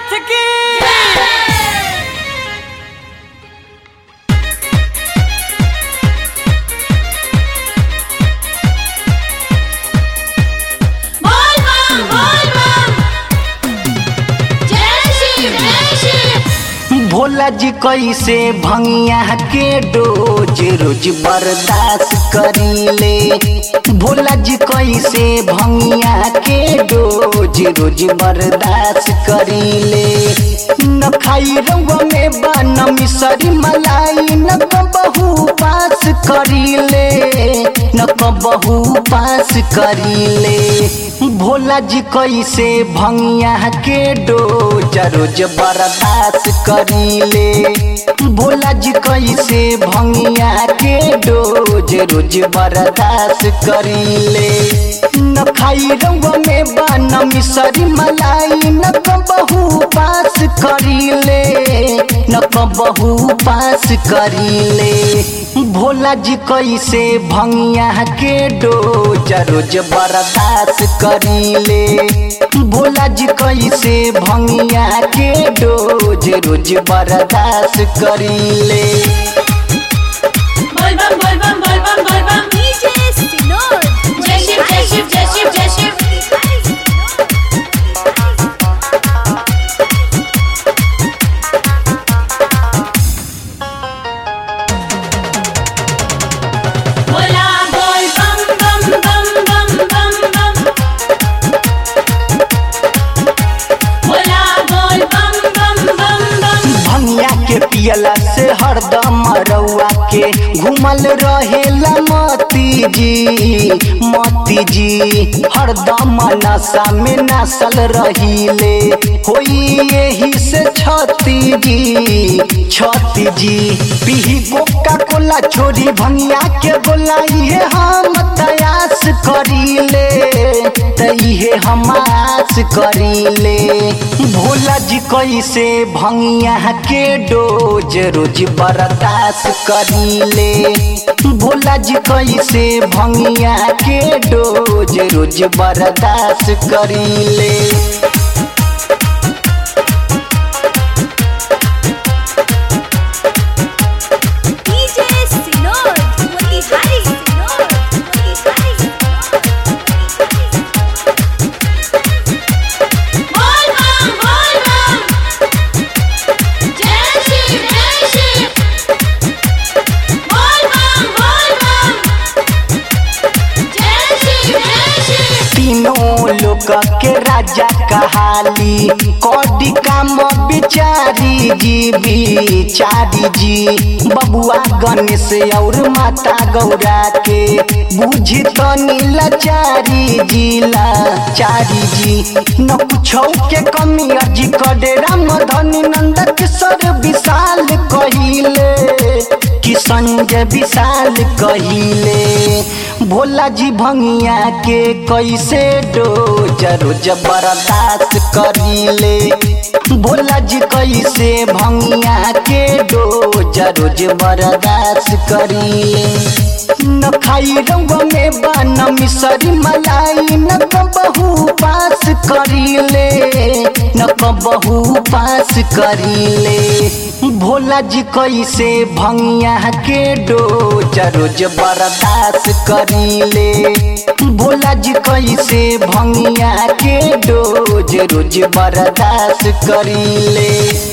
नाथ की बोल बम बोल बम जय शिव जय शिव भोला जी कैसे भंगिया के डोज रोज बर्दाश्त करीले भोला जी कैसे भंगिया के डोज रोज बर्दाश्त करीले न खाई रउआ में बन मिसरी मलाई न कबहू पास करीले न कबहू पास करीले भोला जी कैसे भंगिया के डोज रोज बर्दाश्त करीले भोला जी कैसे भंगिया के डोज रोज बर्दाश्त करीले न खाई रउआ में बन मिसरी मलाई न कबहू पास करीले न कबहू पास करीले भोला जी कैसे भंगिया के डोज रोज बर्दाश्त करीले भोला जी कैसे भंगिया के डोज रोज बर्दाश्त करीले बोल बम बोल बम बोल बम बोल बम डीजे सिनोर जय शिव जय शिव जय शिव जय शिव बोला बोल बम बम बम बम बम बम बोला बोल बम बम बम बम भंगिया के पियला से हरदम रउआ के घूमल रहेला मती जी मती जी हरदम नशा में नसल रहीले होई यही से छती जी छती जी पीही कोका कोला छोरी भंगिया के बोला ये हम तयास करीले तइहे हम आस करीले भोला जी कैसे भंगिया के डोज रोज बर्दाश्त करीले भोला जी कैसे भंगिया के डोज रोज बर्दाश्त करीले डीजे सिनोर मोतिहारी सिनोर मोतिहारी बोल बम बोल बम जय शिव जय शिव बोल बम बोल बम जय शिव जय शिव तीनों लोक के राजा कहाली कौडी काम बिचारी जी बिचारी जी बबुआ गणेश और माता गौरा के बुझी तो नीलाचारी जी लाचारी जी न कुछो के कमी अर्जी करे राम धनी नंद किशोर विशाल कहिले कि संजय विशाल कहिले भोला जी भंगिया के कैसे डोज रोज बर्दाश्त करीले भोला जी कैसे भंगिया के डोज रोज बर्दाश्त करीले न खाई रउआ में बन मिसरी मलाई न कबहू पास करीले न कबहू पास करीले भोला जी कैसे भंगिया के डोज रोज बर्दाश्त करीले भोला जी कैसे भंगिया के डोज रोज बर्दाश्त करीले